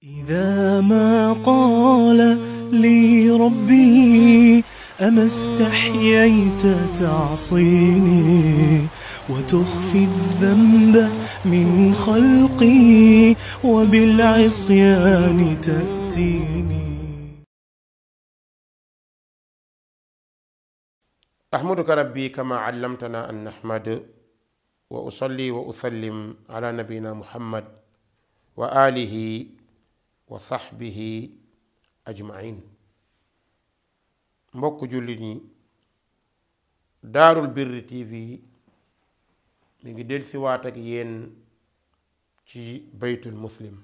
إذا ما قال لي ربي أما استحييت تعصيني وتخفي الذنب من خلقي وبالعصيان تأتيني أحمدك ربي كما علمتنا أن نحمد وأصلي وأسلم على نبينا محمد وآله وصحبه أجمعين mbokk jullit ñi daarul birri tv mi ngi dellusiwaat ak yéen ci baytul muslim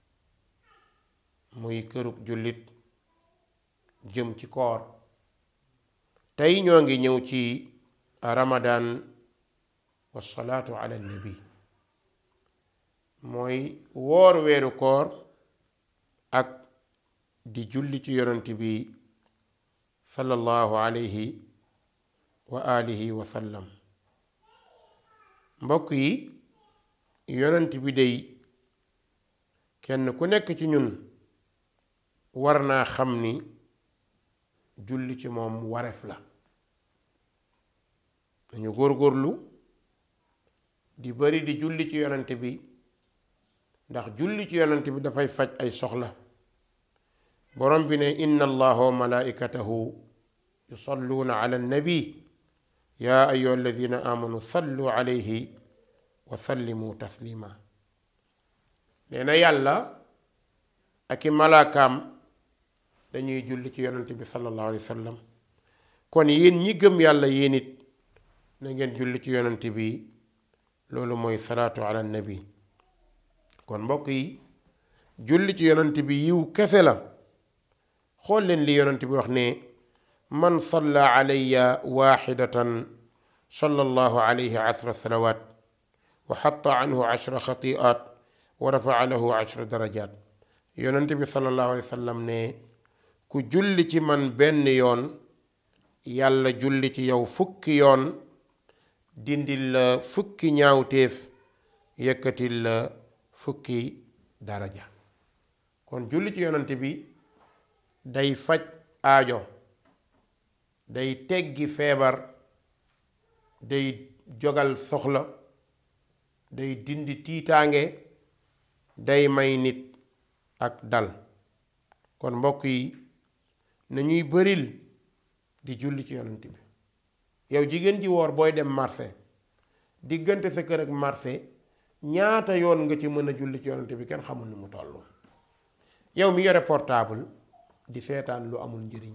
muy kërug jullit jëm ci koor tey ñoo ngi ñëw ci ramadan wasalaatu ala nabi mooy woor weeru koor ak di julli ci yonent bi sallallahu alayhi wa alihi wa sallam mbokk yi yonent bi day kenn ku nekk ci ñun war naa xam ni julli ci moom wareef la dañu góorgóorlu di bari di julli ci yonent bi ndax julli ci yonent bi dafay faj ay soxla borom bi ne inna allaha wa malaikatahu yusalluuna ala nabi yaa ayuha alladina amanu sallu alayhi wa sallimu taslima nee na yàlla ak i malaakaam dañuy julli ci yonent bi sallallahu alayhi wa sallam kon yéen ñi gëm yàlla yéen it na ngeen julli ci yonent bi loolu mooy salaatu ala nabi kon mbokk yi julli ci yonent bi yiw kese la xool leen li yonent bi wax ne man salla alayya waxidatan sallallahu alayhi ashra salawat wa xatta anhu ashra xatiat wa rafaa lahu ashra darajat yonent bi sallallahu alayhi wa sallam ne ku julli ci man benn yoon yàlla julli ci yow fukki yoon dindil la fukki ñaawteef yëkkatil la fukki daraja kon julli ci yonent bi day faj aajo day teggi feebar day jogal soxla day dindi tiitaange day may nit ak dal kon mbokk yi nañuy bëril di julli ci yonent bi yow jigéen ji woor booy dem marché diggante sa kër ak marché ñaata yoon nga ci mën a julli ci yonent bi kenn xamul ni mu toll yow mi yore portable di seetaan lu amul njëriñ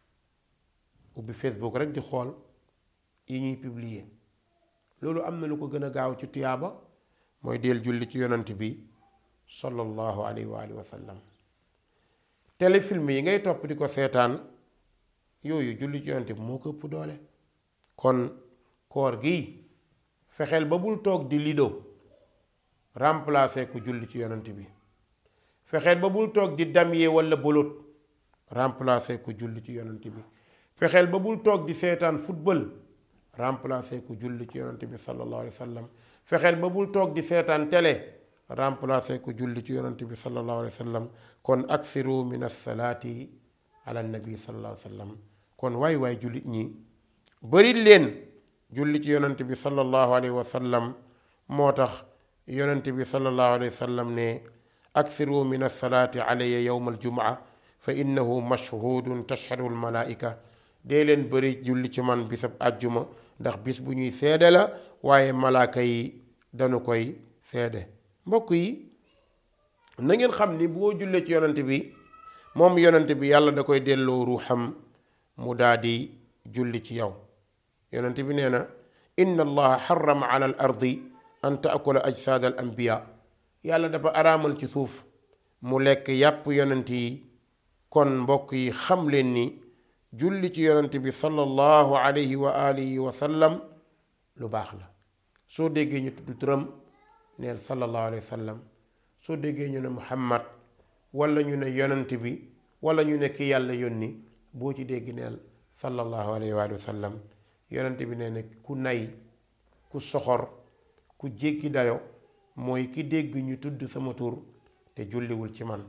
ubbi Facebook rek di xool yi ñuy publier loolu am na lu ko gën a gaaw ci tuyaaba mooy del julli ci yonent bi sallallahu alayhi wa alihi wa sallam téléfilm yi ngay topp di ko seetaan yooyu julli ci yonent bi moo ko ëpp doole kon koor gi fexeel ba bul toog di lido remplacer ku julli ci yonent bi fexeel ba bul toog di damyee walla bolot remplacer ku julli ci yonent bi fexeel ba bul toog di seetaan football remplacer ku julli ci yonent bi sallallahu alayhi wa sallam fexeel ba bul toog di seetaan télé remplacer ku julli ci yonent bi sallallahu alayhi wa sallam kon aksiru min assalaati ala nabi sallallahu alayhi wa sallam kon waay waay jullit ñi bëri leen julli ci yonent bi sallallahu alayhi wa sallam moo tax yonent bi sallallahu alayhi wa sallam ne aksiru min assalaati alayya yowma aljumaa fa innahu mashhudun tashhadu almalaika dee leen bëri julli ci man bisab àjjuma ndax bis bu ñuy seede la waaye malaaka yi dañu koy seede mbokk yi na ngeen xam ni boo jullee ci yonent bi moom yonent bi yàlla da koy delloo ruuxam mu daa di julli ci yow yonent bi nee na inna allaha xarama ala al ardi an taakula ajsaad al anbiya yàlla dafa araamal ci suuf mu lekk yàpp yonent yi kon mbokk yi xam leen ni julli ci yonent bi sallallahu alayhi wa alihi wa sallam lu baax la soo déggee ñu tudd turam neel sallallahu alayhi wa sallam soo déggee ñu ne muhammad wala ñu ne yonent bi wala ñu ne ki yàlla yónni boo ci dégg neel sallallahu alayhi wa sallam yonent bi nee na ku nay ku soxor ku jéggi dayo mooy ki dégg ñu tudd sama tur te julliwul ci man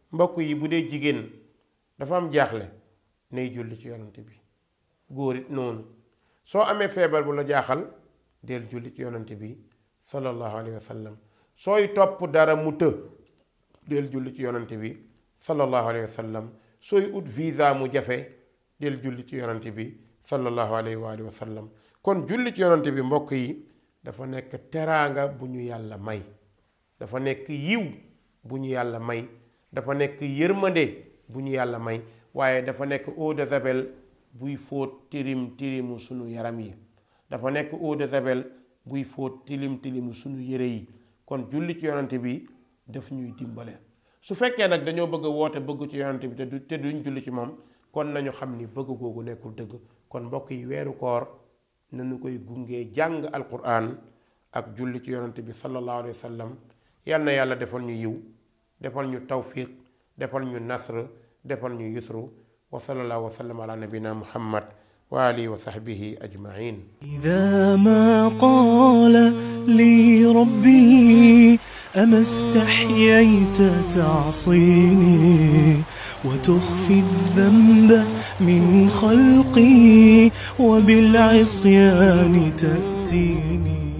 mbokk yi bu dee jigéen dafa am jaaxle nay julli ci yonante bi góor it noonu soo amee feebar bu la jaaxal del julli ci yonante bi sallallahu alayhi wa sallam sooy topp dara mu të del julli ci yonante bi sallallahu alayhi wa sallam sooy ut visa mu jafe del julli ci yonante bi sallallahu alayhi wa alihi wa sallam kon julli ci yonante bi mbokk yi dafa nekk teraanga bu ñu yàlla may dafa nekk yiw bu ñu yàlla may dafa nekk yërmande bu ñu yàlla may waaye dafa nekk eau de javel buy fóot tilim tilimu sunu yaram yi dafa nekk eau de javel buy fóot tilim tilimu sunu yére yi kon julli ci yonante bi daf ñuy dimbale su fekkee nag dañoo bëgg a woote bëgg ci yonante bi te du te duñ julli ci moom kon nañu xam ni bëgg googu nekkul dëgg kon mbokk yi weeru koor nañu koy gungee jàng alquran ak julli ci yonante bi sallallahu alayhi wa sallam yal na yàlla defal ñu yiw defal ñu tawfiq defal ñu nasr defal ñu yusru wa sallallahu wa sallam ala nabina muhammad wa alihi wa sahbihi ajmain إذا ما قال لي ربي أما استحييت تعصيني وتخفي الذنب من خلقي وبالعصيان تأتيني